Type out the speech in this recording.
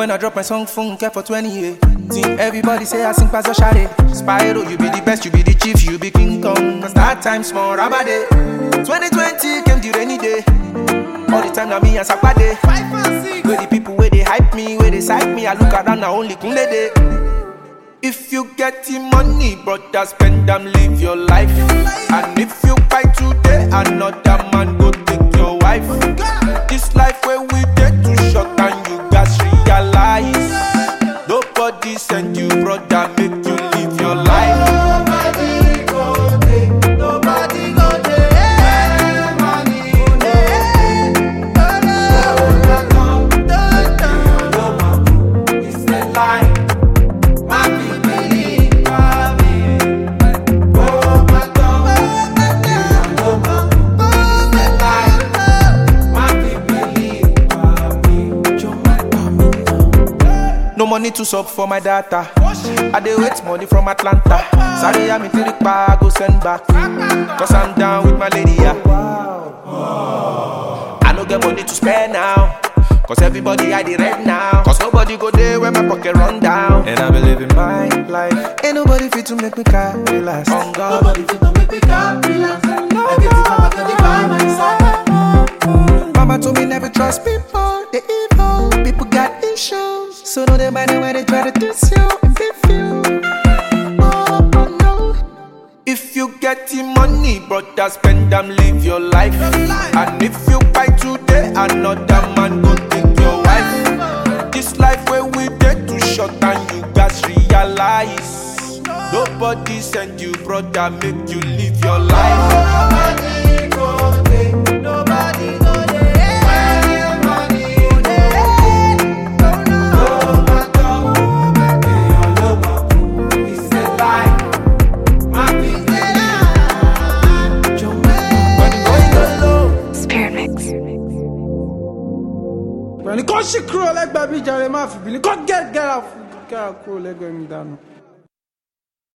When I drop my song, phone care for 20 years. Everybody say I sing past Shade. Spyro, you be the best, you be the chief, you be King Kong. Cause that time small, rabade. 2020 came the rainy day. All the time now me and Sakwade. Five and six. Where the people where they hype me, where they psych me, I look around now only Kunle day. If you get the money, brother, spend them, live your life. And if you buy today, another man go take your wife. This life where we get too short and you guys realize. Nobody send you, brother, make you live your life. Nobody go there. Nobody go there. Where money dey. No, no, no, no, no. It's the lie. My people live for me. Oh, my God. No, no. It's the lie. My people live for me. Joe, my God. No money to sub for my data. I dey wait money from Atlanta. Sorry, I'm in Tirikpa, I go send back. Cause I'm down with my lady, yeah. I no get money to spare now. Cause everybody I the red now. Cause nobody go there when my pocket run down. And I be living my life. Ain't nobody fit to make me carry last. On God. Nobody fit to make me calm, relax. I get it from my body by my side. Mama told me never trust people, they evil. People got issues, so no they mind when they try to diss you and beef you. Oh, oh no. If you get the money, brother, spend them, live your life. And if you buy today, another man go take your wife. This life where we get too short and you guys realize. Nobody send you, brother, make you live your life. Nobody go there. Nobody go there. Where money dey. No, no. my God. Èèyàn ló mọ̀. It's a lie. My people lie. Joe, When the going go low. Spirit Mix. pẹ̀lú kó ṣì kúrò lẹ́gbẹ̀ẹ́ bí jàre má fi bìlí kó gẹ́gẹ́ra kúrò lẹ́gbẹ̀ẹ́ mi dànù.